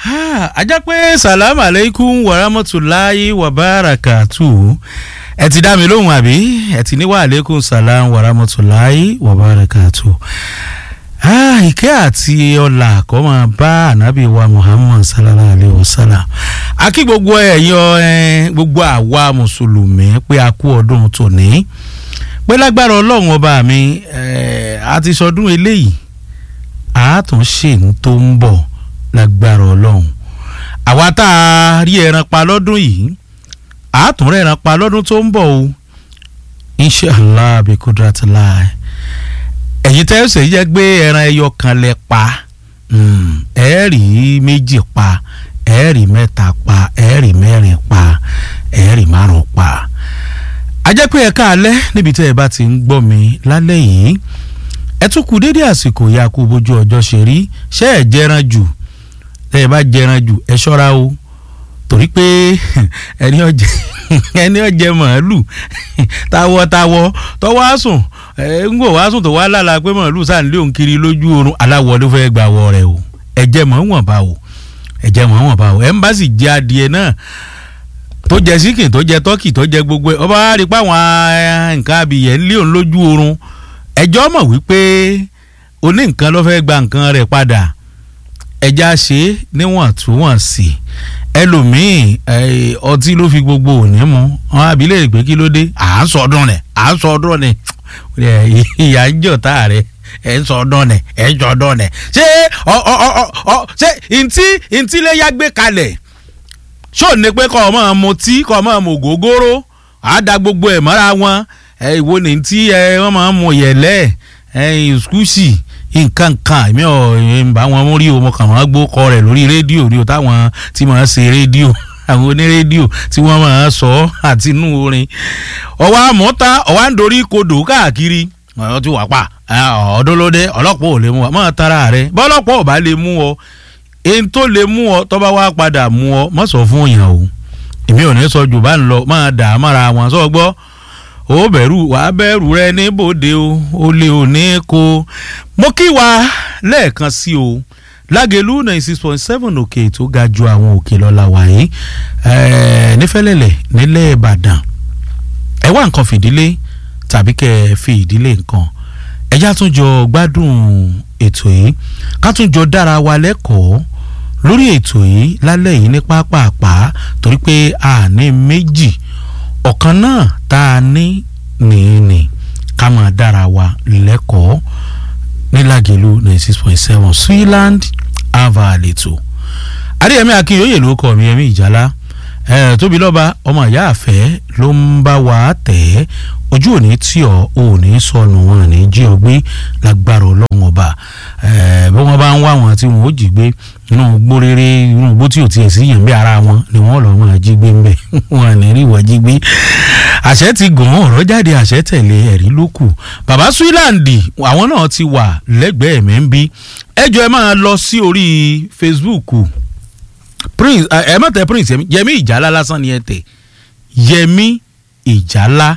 ajá pé salamu aleykum warahmatulahi wabarakatu ẹ ti dá mi lóhùn àbí ẹ ti ní wa aleykum salam warahmatulahi wabarakatu ìkẹ́ àti ọlà kó máa bá ànábì wa muhammad sallallahu alayhi wa sallam akí gbogbo ẹ̀yọ gbogbo àwa mùsùlùmí pé a kú ọdún tòní pé lágbára ọlọ́run ọba mi a ti sọdún eléyìí àátúnṣe tó ń bọ̀ lágbára ọlọ́run àwa tá a rí ẹran pa lọ́dún yìí àátúnrẹ́ ẹran pa lọ́dún tó ń bọ̀ o inshallah bí kudratullah ẹ̀yin tẹ́ ṣe jẹ́ gbé ẹran ẹyọ kan lẹ pa ẹ̀ẹ́rì méjì pa ẹ̀ẹ́rì mẹ́ta pa ẹ̀ẹ́rì mẹ́rin pa ẹ̀ẹ́rì márùn pa a jẹ́ pé ẹ̀ka alẹ́ níbi tẹ́ ẹ bá ti ń gbọ́ mi lálẹ́ yìí ẹ tún kú dédé àsìkò ya kú bójú ọjọ́ ṣe rí ṣé ẹ jẹran jù tẹ́ ẹ bá jẹran jù ẹ ṣọ́ra o torí pé ẹni ọjẹ ẹni ọjẹ màálù tawọtawọ tọwọ àsùn ẹ ń gbò wá sùn tó wá lála pé màálù sáà ń lé òun kiri lójú oorun aláwọ̀ ló fẹ́ gbà wọ rẹ o ẹ̀jẹ̀ mọ̀ wọ̀n bá o ẹ̀jẹ̀ mọ̀ wọ̀n bá o ẹ̀ ń bá sì jẹ adìẹ náà tó jẹ síkìn tó jẹ tọ́kì tó jẹ gbogbo ẹ̀ ọba wa rí pé àwọn nǹkan abìyẹ̀ ń lé òun lójú oorun ẹjọ́ mọ̀ wípé oní nǹkan ló fẹ́ gba nǹkan rẹ̀ padà ẹja ṣe níwọ̀ntúnwọ̀nsì ẹlòmíì ọtí ló fi gbogbo òní mu wọn abilé pé kí ló dé à ń sọdún rẹ à ń sọdún rẹ ìyá ń jọta rẹ ẹ ń sọdún rẹ ẹ ń sọdún rẹ ṣé ọ ọ ọ ọ ṣé ntí ntí lè yá gbé kalẹ̀ ṣó ní pé kọ́ ọ máa mutí kọ́ ọ máa mọ ògógóró àá da gbogbo ẹ̀ mọ́ra wọn ẹ ìwo ní tí ẹ wọ́n máa ń mu yẹ̀lẹ́ ẹ ìskúsì nǹkan kan èmi ò ń bá wọn mú rí o mo kàn máa gbó kọ rẹ̀ lórí rédíò rí o táwọn tí máa ń ṣe rédíò àwọn onírédíò tí wọ́n máa ń sọ àti inú orin ọwọ́ àmọ́ta ọwọ́ à ń dorí kodò káàkiri ọ̀rọ̀ tí wà pa ọ̀dọ́lódé ọlọ́pàá ò lè mú ọ máa tara rẹ bọ́lọ́pàá ò bá lè mú ọ èyí tó lè mú ọ tọ́ba wá padà mú ọ má sọ fún èèyàn o èmi ò ní sọ jù bá ń lọ máa dà á mára wọn sọ gbọ́ ó bẹ̀rù wà á bẹ̀rù rẹ níbòde o ó lè ò ní kó mo kí wa lẹ́ẹ̀kan sí o lágẹ̀lú ninety six point seven òkè tó ga ju àwọn òkè lọ́la wàyí nífẹ̀lẹ́lẹ̀ nílẹ̀ ìbàdàn ẹ wá nǹkan fìdílé tàbí kẹ́ ẹ fi ìdílé nǹkan ẹjá tún jọ gbádùn ètò yìí ká tún jọ dára wa lẹ́kọ̀ọ́ lórí ètò yìí lálẹ́ yìí ní pápápá torí pé a ní méjì ọ̀kan náà tá a ní nìyí ká máa dára wa lẹ́kọ̀ọ́ nílàgẹ̀lú ninety six point seven Switzerland ava àlètò adéyẹmí akínyòye ló kọ mi ẹmí ìjálá tóbi lọ́ba ọmọ ìyá àfẹ́ ló ń bá wa tẹ̀ ẹ́ ojú òní tí ọ òní sọnù wọn ní jí ọ gbé lágbára ọlọ́run ọba bí wọ́n bá ń wá wọn tí wọn ó jí gbé inú gbó rere inú gbó tí ò tiẹ̀ sí yẹn bí ara wọn ni wọ́n lọ́ọ́ máa jí gbé ń bẹ̀ wọn ní rí wọ́n jí gbé àṣẹ ti gùn ọ̀rọ̀ jáde àṣẹ tẹ̀lé ẹ̀rí ló kù bàbá Switzerland àwọn náà ti wà lẹ́gbẹ̀ẹ́ mi ń bí ẹjọ́ ẹ máa lọ sí orí Facebook prince ẹ má tẹ prince yẹmí ìjálá lásán ni ẹ tẹ yẹmí ìjálá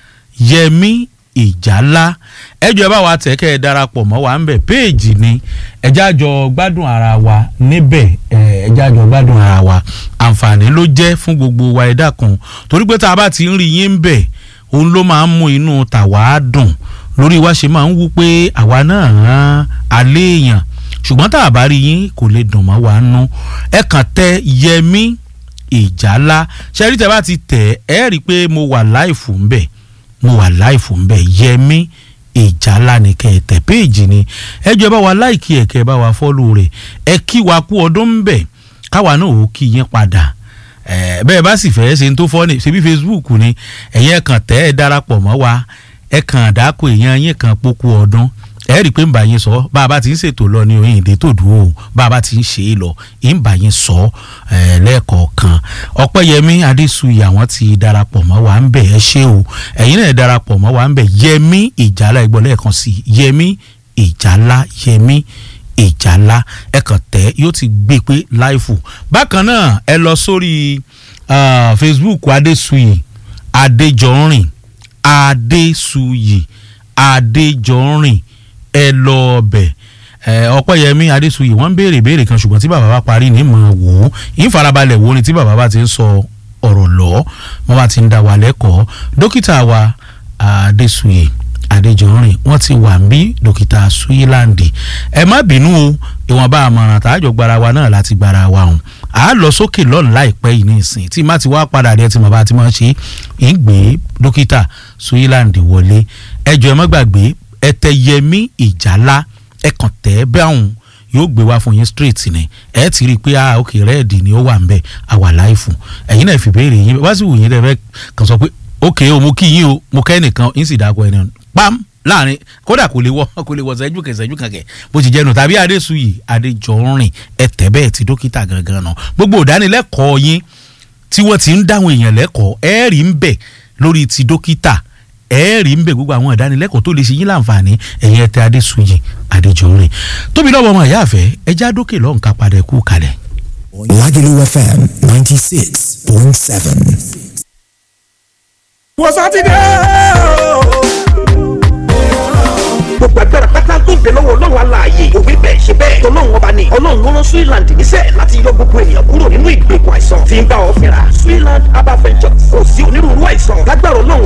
yẹmí ìjálá ẹjọ́ ẹ bá wa tẹ̀ kẹ́ ẹ darapọ̀ mọ́ wa ń bẹ̀ péèjì ni ẹjẹ́ àjọ gbádùn ara wa níbẹ̀ ẹjẹ́ àjọ gbádùn ara wa àǹfààní ló jẹ́ fún gbogbo wa ẹ̀dá kan torí pé tá a bá ti ń rí yín bẹ̀ òun ló máa ń mú inú tàwa dùn lórí wa ṣe máa ń wú pé àwa náà hàn alẹ́ èèyàn ṣùgbọ́n tá a bá rí yín kò lè dùn mọ́ wa nú ẹ kàn tẹ yẹmí ìjálá ṣẹ́rí tẹ bá ti tẹ̀ ẹ́ rí i pé mo wà láìfù ń bẹ̀ mo wà láìfù ń bẹ̀ yẹmí ìjálá ni kẹ́ ẹ tẹ̀ péèjì ni ẹ jọ bá wa láìkí ẹ̀ kẹ́ ẹ bá wa fọ́lù rẹ̀ ẹ kí wa kú ọdún ń bẹ̀ káwa náà ò kí yín padà bẹ́ẹ̀ bá sì fẹ́ ṣe ń tó fọ́ ni ṣebí Facebook ni ẹ̀yin ẹ̀ kàn tẹ́ ẹ darapọ̀ mọ́ wa ẹ kàn dáko èèyàn yín kan pókú ọdún ẹ rí i pé ń bá yín sọ bá a bá ti ń ṣètò lọ ní oyin ìdè tó dùn ó bá a bá ti ń ṣe é lọ ń bá yín sọ lẹ́ẹ̀kọ̀ọ̀kan ọpẹ́yẹmí adésùyì àwọn ti darapọ̀ mọ́ wa ń bẹ̀ ẹ ṣé o ẹ̀yin náà darapọ̀ mọ́ wa ń bẹ̀ yẹmí ìjálá ẹgbọ́n lẹ́ẹ̀kan sí yẹmí ìjálá yẹmí ìjálá ẹ kàn tẹ́ yóò ti gbé pé láìfù bákan náà ẹ lọ sórí Facebook adésùyì adéjọrìn adésùyì adéjọrìn ẹ lọ ọbẹ̀ ọpẹ́yẹmí adésuyì wọ́n ń béèrè béèrè kan ṣùgbọ́n tí bàbá bá parí ní mọ̀ wò ó ìfarabalẹ̀ wo ni tí bàbá bá ti ń sọ ọ̀rọ̀ lọ wọ́n bá ti ń dá wa lẹ́kọ̀ọ́ dókítà wa adésuyì adéjọrin wọ́n ti wà ń bí dókítà suyilandi ẹ má bínú o ìwọ̀nba àmọ̀ràn tààjọ gbara wa náà láti gbara wa hùn à á lọ sókè lọ́nà láìpẹ́ yìí ní ìsìn tí má ti wá padà rẹ tí mo bá ti máa ṣe ń gbé dókítà suyilandi wọlé ẹjọ ẹ má gbàgbé ẹtẹyẹmí ìjálá ẹ kàn tẹ́ bẹ́hùn yóò gbé wá fún yín straight ni ẹ ti rí i pé ah ok rẹ́ẹ̀dì ni ó wà ń bẹ̀ àwà láìfù ẹ̀yin náà fi béèrè yín wá sí wù yín lẹ́fẹ̀ẹ́ kàn sọ pé ok o mo kí yín o mo kẹ́ nìkan yín sì dáko ẹni pam láàrin kódà kò lè wọ kò lè wọ ṣẹ́jú kẹ̀ ṣẹ́jú kẹ̀kẹ́ bó ti jẹ́nu tàbí adésuyì adéjọrin ẹ̀tẹ́ bẹ́ẹ̀ ti dókítà gangan náà gbogbo ìdánilẹ́kọ̀ọ́ yín tí wọ́n ti ń dáhùn èèyàn lẹ́kọ̀ọ́ ẹ̀ẹ́rì ń bẹ̀ lórí ti dókítà ẹ̀ẹ́rì ń bẹ̀ gbogbo àwọn ìdánilẹ́kọ̀ọ́ tó lè ṣe yín láǹfààní ẹ̀yìn ẹ̀tẹ́ adésuyì adéjọrin tóbi lọ́wọ́ ọmọ ìyá àfẹ́ ẹja dókè lọ́hùn ká padà kú kalẹ̀. Lagelu FM ninety six point seven. wọ́n sátidé gbogbo agbára pátá tó ń bẹ lọ́wọ́ ọlọ́run aláàyè òwe bẹ́ẹ̀ ṣe bẹ́ẹ̀ tọ́lọ́run ọba ni ọlọ́run ló rán Switzerland níṣẹ́ láti yọ gbogbo ènìyàn kúrò nínú ìgbèkùn àìsàn tí ń bá ọ fínra Switzerland herbal ventures kò sí onírúurú àìsàn lágbára ọlọ́run